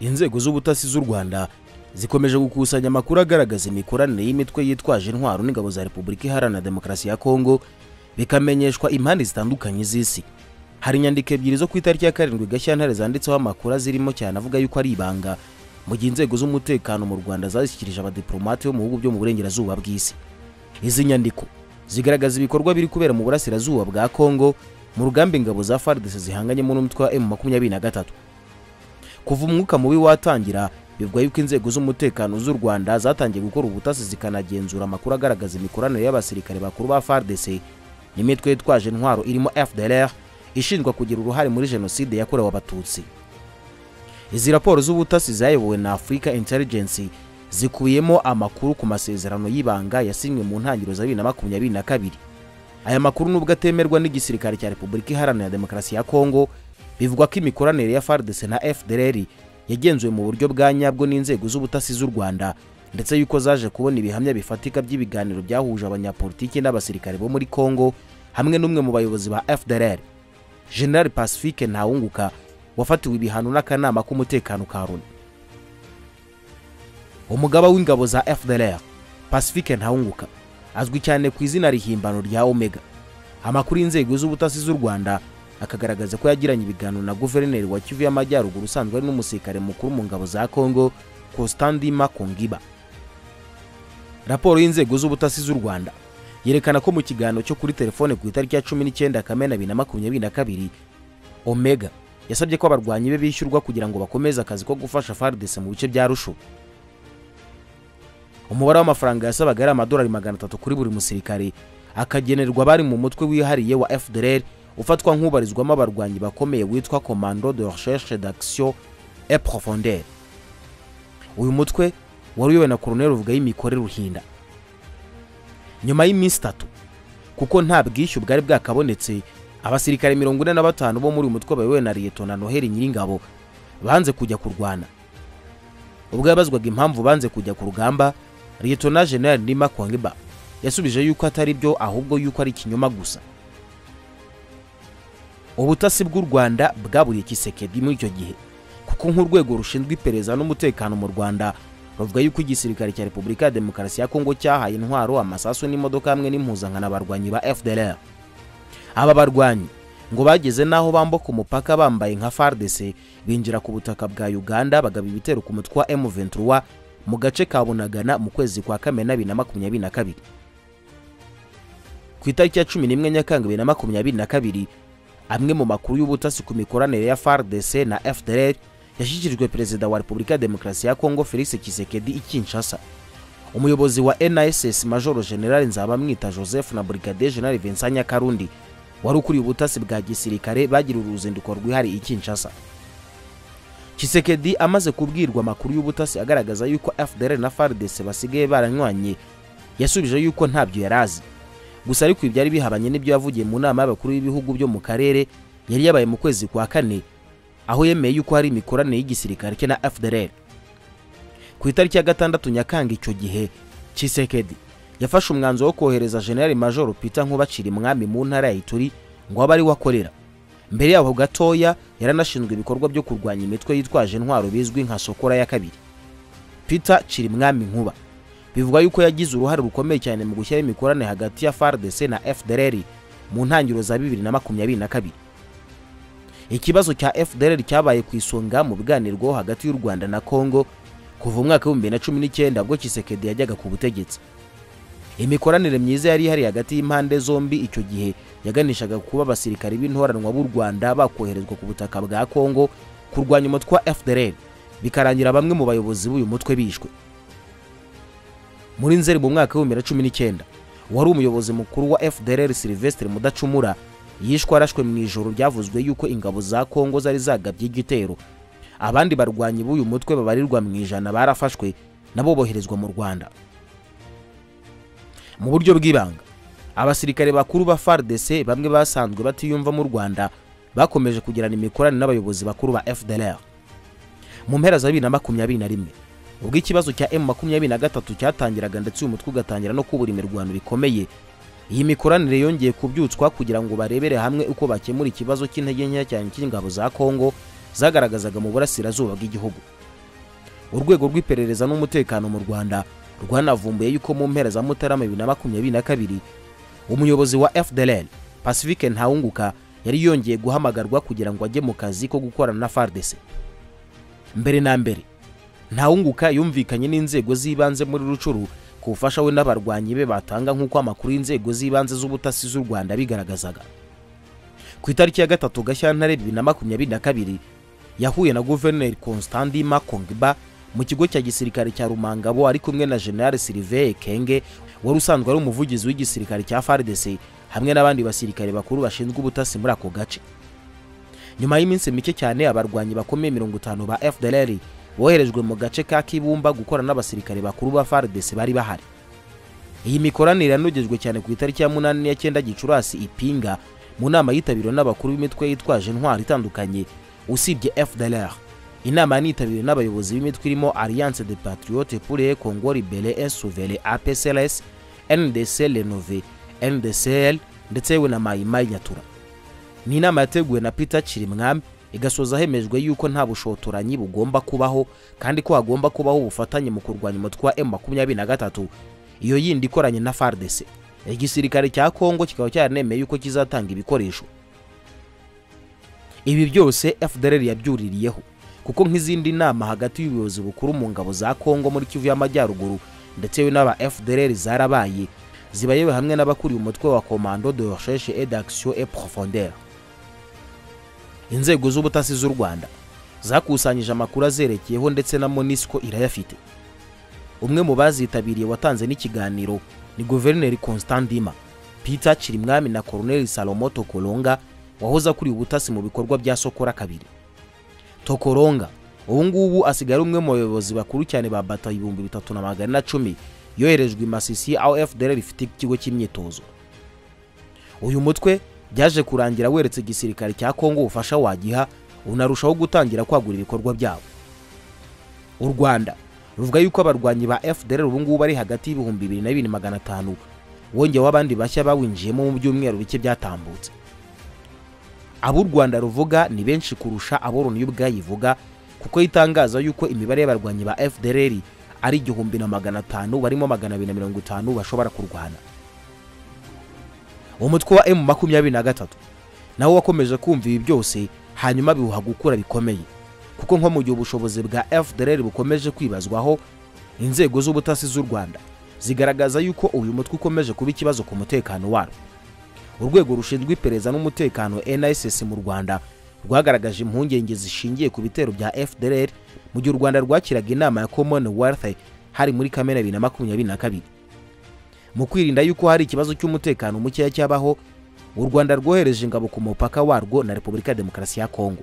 inzego z'ubutasi z'u rwanda zikomeje gukusanya amakuru agaragaza imikoranire y'imitwe yitwaje intwaro n'ingabo za repubulika iharanira demokarasi ya kongo bikamenyeshwa impande zitandukanye z'isi hari inyandiko ebyiri zo ku itariki ya karindwi gashyantare zanditseho amakuru zirimo cyane avuga yuko ari ibanga mu gihe inzego z'umutekano mu rwanda zashyikirije abadiplomate bo mu bihugu byo mu burengerazuba bw'isi izi nyandiko zigaragaza ibikorwa biri kubera mu burasirazuba bwa kongo mu rugamba ingabo za fardc zihanganyemo n'umutwe wa m makumyabiri na gatatu kuva umwuka mubi watangira bivugwa yuko inzego z'umutekano z'u rwanda zatangiye gukora ubutasi zikanagenzura amakuru agaragaza imikoranire y'abasirikare bakuru ba fardc n'imitwe yitwaje intwaro irimo fdlr ishinjwa kugira uruhare muri jenoside yakorewe abatutsi izi raporo z'ubutasi zayobowe na africa intelligence zikubiyemo amakuru ku masezerano y'ibanga yasinywe mu ntangiriro za bibiri na makumyabiri na kabiri aya makuru nubwo atemerwa n'igisirikare cya repubulika iharanira demokarasi ya kongo bivugwa ko imikoranire ya fardc na fdr yagenzuwe mu buryo bwa nyabwo n'inzego z'ubutasi z'u rwanda ndetse yuko zaje kubona ibihamya bifatika by'ibiganiro byahuje abanyapolitiki n'abasirikare bo muri kongo hamwe n'umwe mu bayobozi ba fdr general pacifique ntawunguka wafatiwe ibihano n'akanama k'umutekano ka loni umugaba w'ingabo za fdr pacifique ntawunguka azwi cyane ku izina rihimbano rya omega amakuru y'inzego z'ubutasi z'u rwanda akagaragaza ko yagiranye ibiganiro na guverineri wa kivu y'amajyaruguru usanzwe ari n'umusirikare mukuru mu ngabo za kongo costandima kongiba raporo y'inzego z'ubutasi z'u rwanda yerekana ko mu kiganiro cyo kuri telefone ku itariki ya cumi n'icyenda kamena bibiri na makumyabiri na kabiri omega yasabye ko abarwanyi be bishyurwa kugira ngo bakomeze akazi ko gufasha fardc mu bice bya rusho umubare w'amafaranga yasabaga ari amadolari magana atatu kuri buri musirikare akagenerwa abari mu mutwe wihariye wa fdr ufatwa nk'ubarizwamo abarwanyi bakomeye witwa commando de recherche d'action et profondeur uyu mutwe wari uyobowe na koroneri uvuga y'imikore ruhinda nyuma y'iminsi itatu kuko nta bwishyu bwari bwakabonetse abasirikare mirongo ine na batanu bo muri uyu mutwe bayobowe na liyetona noheli nyiringabo banze kujya kurwana ubwo yabazwaga impamvu banze kujya ku rugamba liyetona generali nima kwangiba yasubije yuko atari byo ahubwo yuko ari ikinyoma gusa ubutasi bw'u rwanda bwaburiye kisekedi muri icyo gihe kuko nk'urwego rushinzwe iperereza n'umutekano mu rwanda bavuga yuko igisirikare cya repubulika ya demokarasi ya kongo cyahaye intwaro amasasu n'imodoka hamwe n'impuzankano abarwanyi ba fdr aba barwanyi ngo bageze n'aho bambuka umupaka bambaye nka fardc binjira ku butaka bwa uganda bagaba ibitero ku mutwe wa m23 mu gace ka bunagana mu kwezi kwa kamena bibiri na makumyabiri na kabiri ku itariki ya cumi n'imwe nyakanga bibiri na makumyabiri na kabiri amwe mu makuru y'ubutasi ku mikoranire ya fardc na fdr yashyikirijwe perezida wa repubulika ya demokarasi ya kongo felix kisekedi i kinshasa umuyobozi wa niss majoro general nzabamwita joseph na brigadier general vincent nyakarundi wari ukuriye ubutasi bwa gisirikare bagiriwe uruzinduko rwihariye i kinshasa kisekedi amaze kubwirwa amakuru y'ubutasi agaragaza yuko fdr na fardc basigaye baranywanye yasubije yuko ntabyo yari azi gusa ariko ibyari bihabanye n'ibyo yavugiye mu nama y'abakuru b'ibihugu byo mu karere yari yabaye mu kwezi kwa kane aho yemeye yuko hari imikoranire y'igisirikare cye na fdr ku itariki ya gatandatu nyakanga icyo gihe kisekedi yafashe umwanzuro wo kohereza generali majoro peter nk'ubacira imwami mu ntara ya ituri ngo abe ari we akorera mbere yaho gatoya yaranashinzwe ibikorwa byo kurwanya imitwe yitwaje intwaro bizwi nka sokora ya kabiri peter cira imwami nkuba bivugwa yuko yagize uruhare rukomeye cyane mu gushyiraho imikoranire hagati ya fardc na fdr mu ntangiriro za bibiri na makumyabiri na kabiri ikibazo cya fdr cyabaye ku isonga mu biganirwaho hagati y'u rwanda na congo kuva umwaka w'ibihumbi bibiri na cumi n'icyenda ubwo kisekedi yajyaga ku butegetsi imikoranire myiza yari ihari hagati y'impande zombi icyo gihe yaganishaga kuba abasirikare b'intoranwa b'u rwanda bakoherezwa ku butaka bwa congo kurwanya umutwe wa fdr bikarangira bamwe mu bayobozi b'uyu mutwe bishwe muri nzeri mu mwaka w'ibihumbi bibiri na cumi n'icyenda wari umuyobozi mukuru wa fdr silvestre mudacumura yishwe arashwe mu ijoro byavuzwe yuko ingabo za kongo zari zagabye igitero abandi barwanyi b'uyu mutwe babarirwa mu ijana barafashwe nabo boherezwa mu rwanda mu buryo bw'ibanga abasirikare bakuru ba fardc bamwe basanzwe batiyumva mu rwanda bakomeje kugirana imikoranire n'abayobozi bakuru ba fdr mu mpera za bibiri na makumyabiri na rimwe ubwo ikibazo cya m makumyabiri na gatatu cyatangiraga ndetse uyu mutwe ugatangira no kubura imirwano bikomeye iyi mikoranire yongeye kubyutswa kugira ngo barebere hamwe uko bakemura ikibazo cy'intege nkeya cyane cy'ingabo za kongo zagaragazaga mu burasirazuba bw'igihugu urwego rw'iperereza n'umutekano mu rwanda rwanavumbuye yuko mu mpera za mutarama bibiri na makumyabiri na kabiri umuyobozi wa fdlr pacifique ntawunguka yari yongeye guhamagarwa kugira ngo ajye mu kazi ko gukorana na fardc mbere na mbere ntawunguka yumvikanye n'inzego z'ibanze muri rucuru ku bufasha we n'abarwanyi be batanga nk'uko amakuru y'inzego z'ibanze z'ubutasi z'u rwanda bigaragazaga ku itariki ya gatatu gashyantare bibiri na makumyabiri na kabiri yahuye na guverineri constantin makongba mu kigo cya gisirikare cya rumangabo ari kumwe na general sylvain kenge wari usanzwe ari umuvugizi w'igisirikare cya fardc hamwe n'abandi basirikare bakuru bashinzwe ubutasi muri ako gace nyuma y'iminsi mike cyane abarwanyi bakomeye mirongo itanu ba fdlr boherejwe mu gace ka kibumba gukorana n'abasirikare bakuru ba fardc bari bahari iyi mikoranire yanogejwe cyane ku itariki ya munani ya cyenda gicurasi ipinga mu nama yitabiriwe n'abakuru b'imitwe yitwaje intwaro itandukanye usibye fdlr inama yanitabiriwe n'abayobozi b'imitwe irimo alliance de patriote pour le congo libere et souverain apcls ndc renove ndcl ndetse yewe na mayimayi nyatura ni inama yateguwe na peter kirimwami igasoza hemejwe yuko nta bushotoranyi bugomba kubaho kandi ko hagomba kubaho ubufatanye mu kurwanya umutwe wa M23 iyo yindi ikoranye na FARDC igisirikare cya Kongo kikaba cyaranemeye yuko kizatanga ibikoresho ibi byose FDLR yabyuririyeho kuko nk'izindi nama hagati y'ubuyobozi bukuru mu ngabo za Kongo muri Kivu y'Amajyaruguru ndetse n'aba FDLR zarabaye zibayewe hamwe n'abakuriye umutwe wa Commando de Recherche et d'Action et Profondeur inzego z'ubutasi z'u rwanda zakusanyije amakuru azerekeyeho ndetse na monisco irayafite umwe mu bazitabiriye watanze n'ikiganiro ni guverineri constandima peter kirimwami na colonel salomo tokolonga wahoze akuriye ubutasi mu bikorwa bya sokora kabiri tokolonga ubu ngubu asigaye ari umwe mu bayobozi bakuru cyane ba bata ibihumbi bitatu na magana na cumi yoherejwe i masisi aho fdr ifite ikigo cy'imyitozo uyu mutwe byaje kurangira weretse igisirikare cya kongo ubufasha wagiha unarushaho gutangira kwagura ibikorwa byabo u rwanda ruvuga yuko abarwanyi ba fdr ngubu ari hagati y'ibihumbi bibiri na bibiri magana atanu wongeweho abandi bashya bawinjiyemo mu byumweru bike byatambutse abo u rwanda ruvuga ni benshi kurusha abo loni ubwayivuga kuko yitangaza yuko imibare y'abarwanyi ba fdr ari igihumbi na magana atanu barimo magana abiri na mirongo itanu bashobora kurwana umutwe wa emu makumyabiri na gatatu nawo wakomeje kumva ibi byose hanyuma biwuha gukura bikomeye kuko nko mu gihe ubushobozi bwa fdr bukomeje kwibazwaho inzego z'ubutasi z'u rwanda zigaragaza yuko uyu mutwe ukomeje kuba ikibazo ku mutekano warwo urwego rushinzwe iperereza n'umutekano nss mu rwanda rwagaragaje impungenge zishingiye ku bitero bya fdr mu gihe u rwanda rwakiraga inama ya commonwealth hari muri kamena bibiri na makumyabiri na kabiri mu kwirinda yuko hari ikibazo cy'umutekano mukeya cyabaho u rwanda rwohereje ingabo ku mupaka warwo na repubulika ya demokarasi ya kongo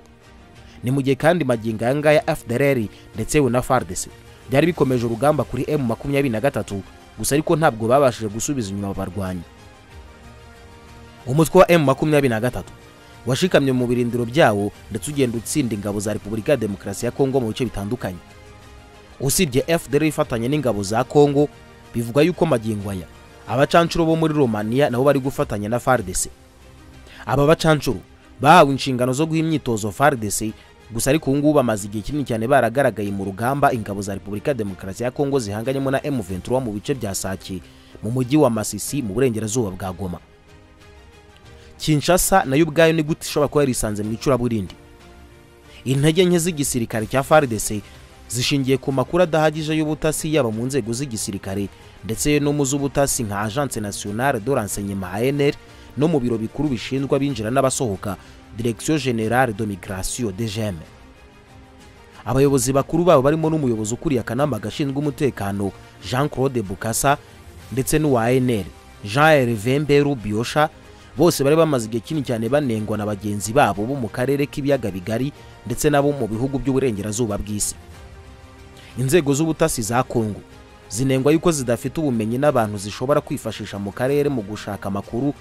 ni mu gihe kandi magingo aya ngaya fdr ndetse yewe na fardc byari bikomeje urugamba kuri m makumyabiri na gatatu gusa ariko ntabwo babashije gusubiza inyuma abarwanyi umutwe wa m makumyabiri na gatatu washikamye mu birindiro byawo ndetse ugenda utsinda ingabo za repubulika ya demokarasi ya kongo mu bice bitandukanye usibye fdr ifatanye n'ingabo za kongo bivuga yuko magingo aya abacancuro bo muri romaniya nabo bari gufatanya na fardc aba bacancuro bahawe inshingano zo guha imyitozo fardc gusa ariko ubu ngubu bamaze igihe kinini cyane baragaragaye mu rugamba ingabo za repubulika ya demokarasi ya kongo zihanganyemo na m23 mu bice bya sake mu mujyi wa masisi mu burengerazuba bwa goma kinshasa nayo ubwayo ni gute ishobora kuba yarisanze mu icuraburindi intege nke z'igisirikare cya fardc zishingiye ku makuru adahagije y'ubutasi yaba mu nzego z'igisirikare ndetse no mu z'ubutasi nka agence nationale de renseignement ANR no mu biro bikuru bishinzwe abinjira n'abasohoka direction generale de migration DGM abayobozi bakuru babo barimo n'umuyobozi ukuriye akanama gashinzwe umutekano Jean Claude Bukasa ndetse n'uwa ANR Jean Hervé Mberu Biosha bose bari bamaze igihe kinini cyane banengwa na bagenzi babo bo mu karere k'ibiyaga bigari ndetse nabo mu bihugu by'uburengerazuba bw'isi inzego z'ubutasi za kongo zinengwa yuko zidafite ubumenyi n'abantu zishobora kwifashisha mu karere mu gushaka amakuru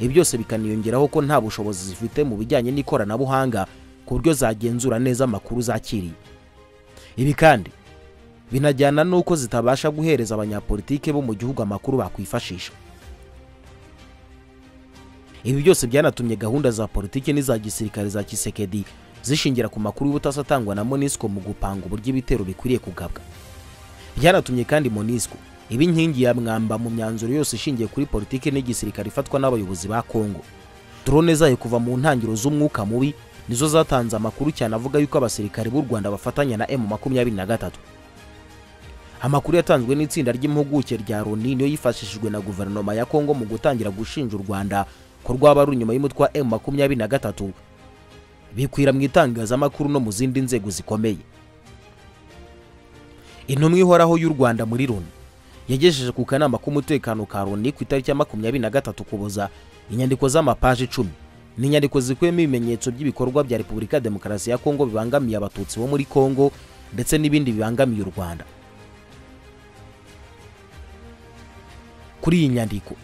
ibi byose bikaniyongeraho ko nta bushobozi zifite mu bijyanye n'ikoranabuhanga ku buryo zagenzura neza amakuru zakiriye ibi kandi binajyana n'uko zitabasha guhereza abanyapolitike bo mu gihugu amakuru bakwifashisha ibi byose byanatumye gahunda za politiki n'iza gisirikare za kisekedi zishingira ku makuru y'ubutasi atangwa na monisco mu gupanga uburyo ibitero bikwiriye kugabwa byanatumye kandi monisco iba inkingi ya mwamba mu myanzuro yose ishingiye kuri politiki n'igisirikare ifatwa n'abayobozi ba kongo drone zayo kuva mu ntangiriro z'umwuka mubi nizo zatanze amakuru cyane avuga yuko abasirikare b'u rwanda bafatanya na emu makumyabiri na gatatu amakuru yatanzwe n'itsinda ry'impuguke rya loni niyo yifashishijwe na guverinoma ya kongo mu gutangira gushinja u rwanda ko rwaba ari inyuma y'umutwe wa emu makumyabiri na gatatu bikwira mu itangazamakuru no mu zindi nzego zikomeye intumwa ihoraho y'u rwanda muri loni yagejeje ku kanama k'umutekano ka loni ku itariki ya makumyabiri na gatatu kuboza inyandiko z'amapaji icumi ni inyandiko zikubiyemo ibimenyetso by'ibikorwa bya repubulika ya demokarasi ya kongo bibangamiye abatutsi bo muri kongo ndetse n'ibindi bibangamiye u rwanda kuri iyi nyandiko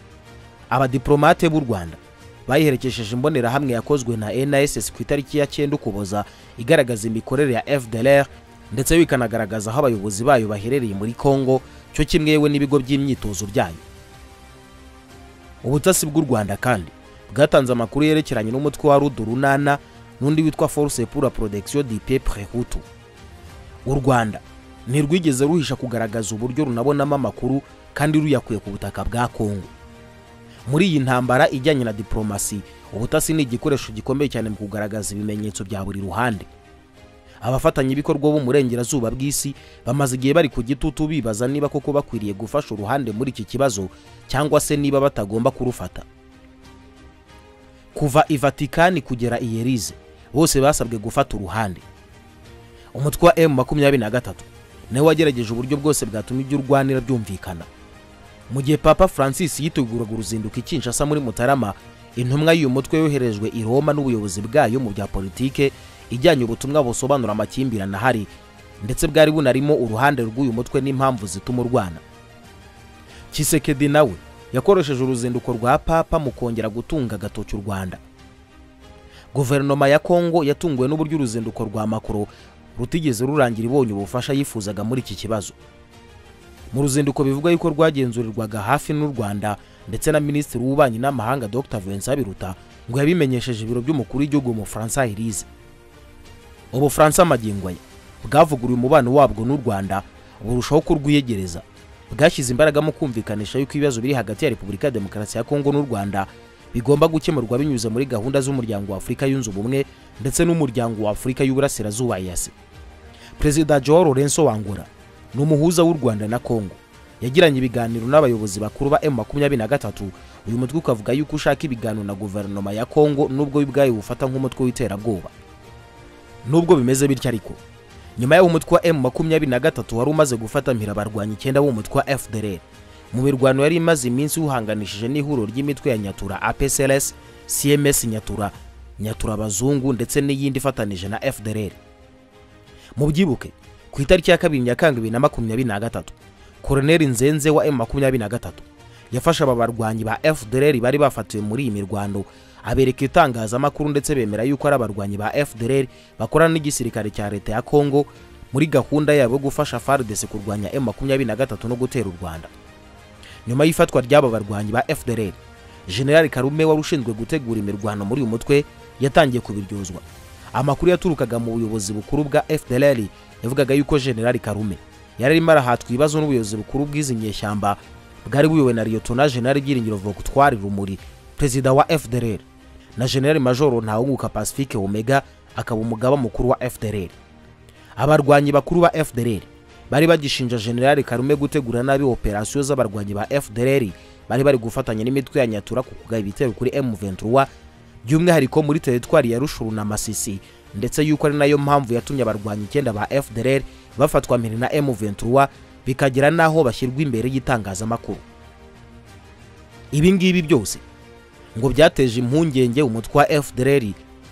abadiplomate b'u rwanda bayiherekejeje imbonerahamwe yakozwe na nss ku itariki ya cyenda ukuboza igaragaza imikorere ya fdlr ndetse bikanagaragaza aho abayobozi bayo baherereye muri kongo cyo kimwe yewe n'ibigo by'imyitozo byayo ubutasi bw'u rwanda kandi bwatanze amakuru yerekeranye n'umutwe wa rudu runana n'undi witwa force pour la protection du peuple hutu u rwanda ntirwigeze ruhisha kugaragaza uburyo runabonamo amakuru kandi ruyakuye ku butaka bwa kongo muri iyi ntambara ijyanye na diplomasi ubutasi ni igikoresho gikomeye cyane mu kugaragaza ibimenyetso bya buri ruhande abafatanyabikorwa bo mu burengerazuba bw'isi bamaze igihe bari ku gitutu bibaza niba koko bakwiriye gufasha uruhande muri iki kibazo cyangwa se niba batagomba kurufata kuva i vatikani kugera i yerize bose basabwe gufata uruhande umutwe wa emu makumyabiri na gatatu nawe wagerageje uburyo bwose bwatuma ibyo urwanira byumvikana mu gihe papa francis yiteguraga uruzinduko i kinshasa muri mutarama intumwa y'uyu mutwe yoherejwe i roma n'ubuyobozi bwayo mu bya politike ijyanye ubutumwa busobanura amakimbirane ahari ndetse bwari bunarimo uruhande rw'uyu mutwe n'impamvu zituma urwana kisekedi nawe yakoresheje uruzinduko rwa papa mu kongera gutunga agatoki u rwanda guverinoma ya kongo yatunguwe n'uburyo uruzinduko rwa makoro rutigeze rurangira ibonye ubufasha yifuzaga muri iki kibazo mu ruzinduko bivugwa yuko rwagenzurirwaga hafi n'u rwanda ndetse na minisitiri w'ububanyi n'amahanga dr vincent biruta ngo yabimenyesheje ibiro by'umukuru w'igihugu umufaransa irize ubufaransa magingo ye bwavuguruye umubano wabwo n'u rwanda burushaho kurwiyegereza bwashyize imbaraga mu kumvikanisha yuko ibibazo biri hagati ya repubulika ya demokarasi ya kongo n'u rwanda bigomba gukemurwa binyuze muri gahunda z'umuryango wa afurika yunze ubumwe ndetse n'umuryango wa afurika y'uburasirazuba yasi perezida joao lorenzo wangura ni umuhuza w'u rwanda na kongo yagiranye ibiganiro n'abayobozi bakuru ba emu makumyabiri na gatatu uyu mutwe ukavuga yuko ushaka ibiganiro na guverinoma ya kongo n'ubwo ubwayo bufata nk'umutwe w'iterabwoba nubwo bimeze bityo ariko nyuma y'aho umutwe wa emu makumyabiri na gatatu wari umaze gufata mpira abarwanyi icyenda b'umutwe wa fdr mu mirwano yari imaze iminsi wuhanganishije n'ihuriro ry'imitwe ya nyatura apsls cms nyatura nyatura abazungu ndetse n'iyindi ifatanije na fdr mu byibuke ku itariki ya kabiri nyakanga bibiri na makumyabiri na gatatu koroneri nzenze wa emu makumyabiri na gatatu yafashe aba barwanyi ba fdr bari bafatiwe muri iyi mirwano abereka itangazamakuru ndetse bemera yuko ari abarwanyi ba fdr bakorana n'igisirikare cya leta ya kongo muri gahunda yabo yo gufasha fardc kurwanya m23 no gutera u rwanda nyuma y'ifatwa ry'aba barwanyi ba fdr generali karume wari ushinzwe gutegura imirwano muri uyu mutwe yatangiye kubiryozwa amakuru yaturukaga mu buyobozi bukuru bwa fdr yavugaga yuko generali karume yari arimo arahatwa ibibazo n'ubuyobozi bukuru bw'izi nyeshyamba bwari buyobowe na liyotona generali byiringiro vogutwari rumuri perezida wa fdr na generali majoro ntawunguka pacifique omega akaba umugaba mukuru wa fdr abarwanyi bakuru ba fdr bari bagishinja generali karume gutegura nabi operasiyo z'abarwanyi ba fdr bari bari gufatanya n'imitwe ya nyatura ku kugaba ibitero kuri m23 by'umwihariko muri teritwari ya rushuru na masisi ndetse yuko ari nayo mpamvu yatumye abarwanyi icyenda ba fdr bafatwa mpiri na m23 bikagera n'aho bashyirwa imbere y'itangazamakuru ibi ngibi byose ngo byateje impungenge umutwe wa fdr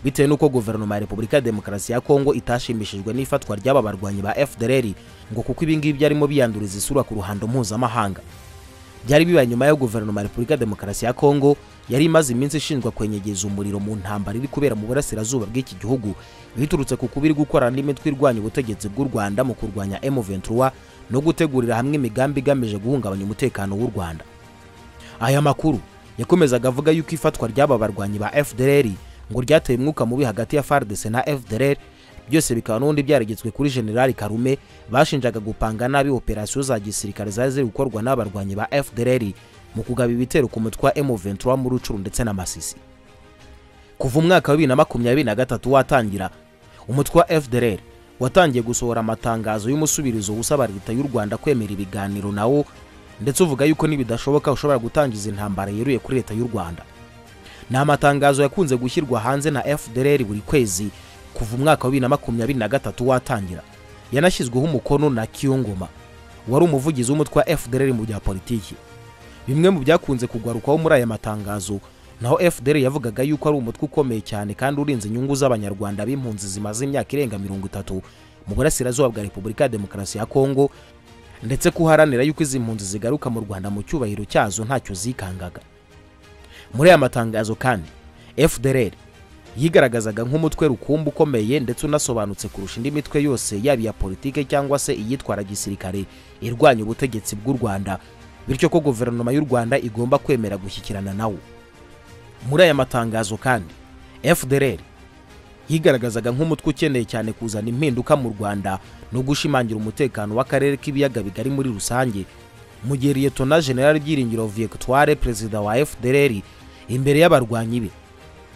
bitewe n'uko guverinoma ya repubulika ya demokarasi ya kongo itashimishijwe n'ifatwa ry'aba barwanyi ba fdr ngo kuko ibingibi byarimo biyanduriza isura ku ruhando mpuzamahanga byari bibaye nyuma yo guverinoma ya repubulika ya demokarasi ya kongo yari imaze iminsi ishinjwa kwenyegeza umuriro mu ntambara iri kubera mu burasirazuba bw'iki gihugu biturutse ku kuba iri gukorana n'imitwe irwanya ubutegetsi bw'u rwanda mu kurwanya m23 no gutegurira hamwe imigambi igamije guhungabanya umutekano w'u rwanda aya makuru yakomezaga avuga yuko ifatwa ry'aba barwanyi ba fdr ngo ryateye umwuka mubi hagati ya FARDC na FDLR byose bikaba n'ubundi byaragetswe kuri generali karume bashinjaga gupanga nabi operasiyo za gisirikare zari ziri gukorwa n'abarwanyi ba FDLR mu kugaba ibitero ku mutwe wa M23 muri Rucuru ndetse na Masisi kuva umwaka wa bibiri na makumyabiri na gatatu watangira umutwe wa FDLR watangiye gusohora amatangazo y'umusubirizo usaba leta y'u Rwanda kwemera ibiganiro nawo ndetse uvuga yuko nibidashoboka ushobora gutangiza intambara yeruye kuri leta y'u Rwanda ni amatangazo yakunze gushyirwa hanze na FDLR buri kwezi kuva umwaka wa bibiri na makumyabiri na gatatu watangira yanashyizweho umukono na Kiyongoma wari umuvugizi w'umutwe wa FDLR mu bya politiki bimwe mu byakunze kugarukaho muri aya matangazo naho FDR yavugaga yuko ari umutwe ukomeye cyane kandi urinze inyungu z'abanyarwanda b'impunzi zimaze imyaka irenga mirongo itatu mu burasirazuba bwa Repubulika ya Demokarasi ya Kongo ndetse ko uharanira yuko izi mpunzi zigaruka mu Rwanda mu cyubahiro cyazo ntacyo zikangaga muri aya matangazo kandi FDR yigaragazaga nk'umutwe rukumbi ukomeye ndetse unasobanutse kurusha indi mitwe yose yaba iya politike cyangwa se iyitwara gisirikare irwanya ubutegetsi bw'u Rwanda bityo ko guverinoma y'u Rwanda igomba kwemera gushyikirana nawo muri aya matangazo kandi FDLR yigaragazaga nk'umutwe ukeneye cyane kuzana impinduka mu Rwanda no gushimangira umutekano w'akarere k'ibiyaga bigari muri rusange mu gihe Liyetona General Byiringiro Victoire perezida wa FDLR imbere y'abarwanyi be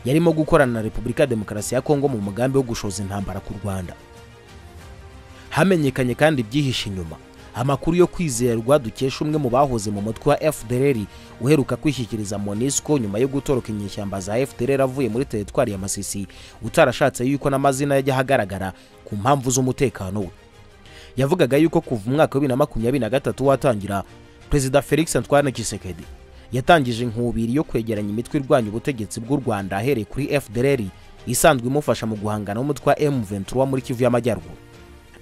yarimo gukorana na Repubulika ya Demokarasi ya Kongo mu mugambi wo gushoza intambara ku Rwanda hamenyekanye kandi ibyihishe inyuma amakuru yo kwizerwa dukesha umwe mu bahoze mu mutwe wa FDLR uheruka kwishyikiriza MONUSCO nyuma yo gutoroka inyeshyamba za FDLR avuye muri teritwari ya Masisi utarashatse yuko n'amazina yajya ahagaragara ku mpamvu z'umutekano we yavugaga yuko kuva umwaka wa bibiri na makumyabiri na gatatu watangira Perezida Felix Antoine Tshisekedi yatangije inkubiri yo kwegeranya imitwe irwanya ubutegetsi bw'u Rwanda ahereye kuri FDLR isanzwe imufasha mu guhangana n'umutwe wa M23 muri Kivu y'Amajyaruguru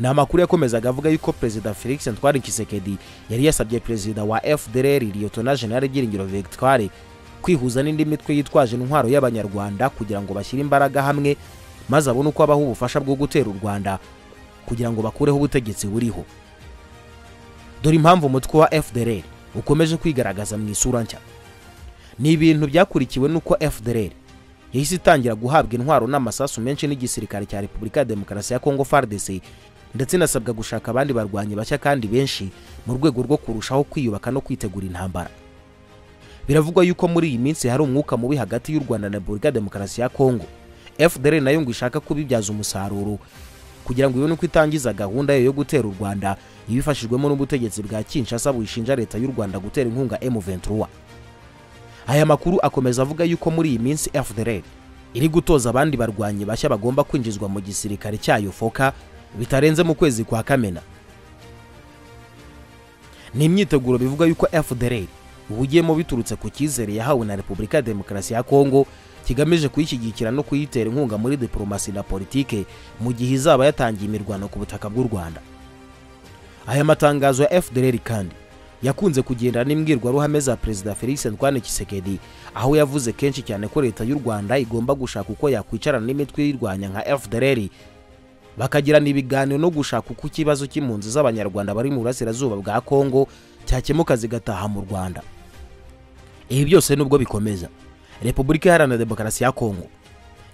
ni amakuru yakomezaga avuga yuko perezida felix ntwari kisekedi yari yasabye perezida wa fdr liyotona general byiringiro victoire kwihuza n'indi mitwe yitwaje intwaro y'abanyarwanda kugira ngo bashyire imbaraga hamwe maze abone uko abaha ubufasha bwo gutera u rwanda kugira ngo bakureho ubutegetsi buriho dore impamvu umutwe wa fdr ukomeje kwigaragaza mu isura nshya ni ibintu byakurikiwe n'uko fdr yahise itangira guhabwa intwaro n'amasasu menshi n'igisirikare cya repubulika ya demokarasi ya kongo fardc ndetse inasabwa gushaka abandi barwanyi bashya kandi benshi mu rwego rwo kurushaho kwiyubaka no kwitegura intambara biravugwa yuko muri iyi minsi hari umwuka mubi hagati y'u rwanda na repubulika demokarasi ya kongo fdr nayo ngo ishaka kubibyaza umusaruro kugira ngo ibone uko itangiza gahunda yo gutera u rwanda ibifashijwemo n'ubutegetsi bwa kinshasa bushinja leta y'u rwanda gutera inkunga m23 aya makuru akomeza avuga yuko muri iyi minsi fdr iri gutoza abandi barwanyi bashya bagomba kwinjizwa mu gisirikare cyayo foka bitarenze mu kwezi kwa kamena ni imyiteguro bivuga yuko fdr ubugiyemo biturutse ku cyizere yahawe na repubulika ya demokarasi ya kongo kigamije kuyishyigikira no kuyitera inkunga muri diporomasi na politike mu gihe izaba yatangiye imirwano ku butaka bw'u rwanda aya matangazo ya fdr kandi yakunze kugenda n'imbwirwaruhame za perezida felix antoine kisekedi aho yavuze kenshi cyane ko leta y'u rwanda igomba gushaka uko yakwicarana n'imitwe yirwanya nka fdr bakagirana ibiganiro no gushaka uko ikibazo cy'impunzi z'abanyarwanda bari mu burasirazuba bwa kongo cyakemuka zigataha mu rwanda ibi byose nubwo bikomeza repubulika iharanira demokarasi ya kongo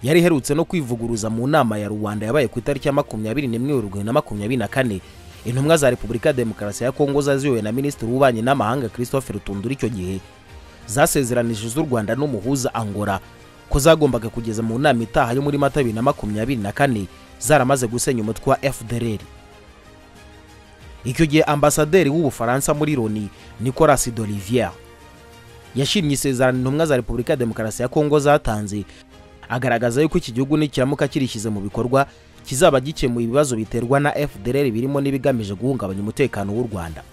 yari iherutse no kwivuguruza mu nama ya rubanda yabaye ku itariki ya makumyabiri n'imwe werurwe na makumyabiri na kane intumwa za repubulika ya demokarasi ya kongo zaziyowe na minisitiri w'ububanyi n'amahanga christopher tundura icyo gihe zasezeranije z'u rwanda n'umuhuza angora ko zagombaga kugeza mu nama itaha yo muri mata bibiri na makumyabiri na kane zaramaze gusenya umutwe wa FDLR icyo gihe ambasaderi w'ubufaransa muri Loni Nicolas d'Olivier yashimye isezerano intumwa za Repubulika ya Demokarasi ya Kongo zatanze agaragaza yuko iki gihugu nikiramuka kirishyize mu bikorwa kizaba gikemuye ibibazo biterwa na FDLR birimo n'ibigamije guhungabanya umutekano w'u Rwanda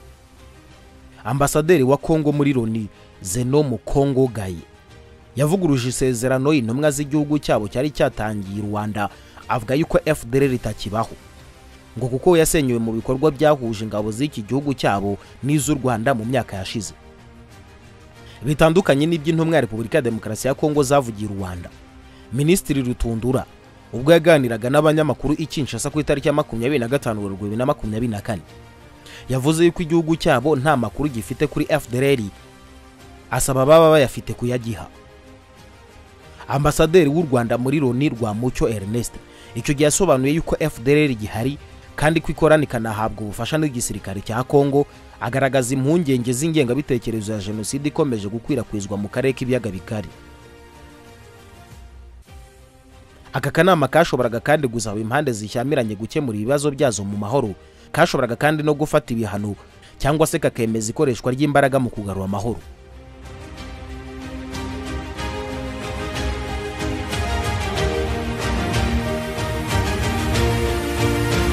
ambasaderi wa Kongo muri Loni Zeno Mukongo Gaye yavuguruje isezerano intumwa z'igihugu cyabo cyari cyatangiye Rwanda avuga yuko FDLR itakibaho ngo kuko yasenyewe mu bikorwa byahuje ingabo z'iki gihugu cyabo n'iz'u Rwanda mu myaka yashize bitandukanye n'iby'intumwa ya Repubulika ya Demokarasi ya Kongo zavugiye Rwanda Minisitiri Rutundura ubwo yaganiraga n'abanyamakuru i Kinshasa ku itariki ya makumyabiri na gatanu Werurwe bibiri na makumyabiri na kane yavuze yuko igihugu cyabo nta makuru gifite kuri FDLR asaba baba bayafite kuyagiha ambasaderi w'u rwanda muri loni rwa mucyo ernest icyo gihe yasobanuye yuko fdr gihari kandi ko ikora ikanahabwa ubufasha n'igisirikare cya kongo agaragaza impungenge z'ingengabitekerezo ya jenoside ikomeje gukwirakwizwa mu karere k'ibiyaga bigari aka kanama kashoboraga kandi gusaba impande zishyamiranye gukemura ibibazo byazo mu mahoro kashoboraga kandi no gufata ibihano cyangwa se kakemeza ikoreshwa ry'imbaraga mu kugarura amahoro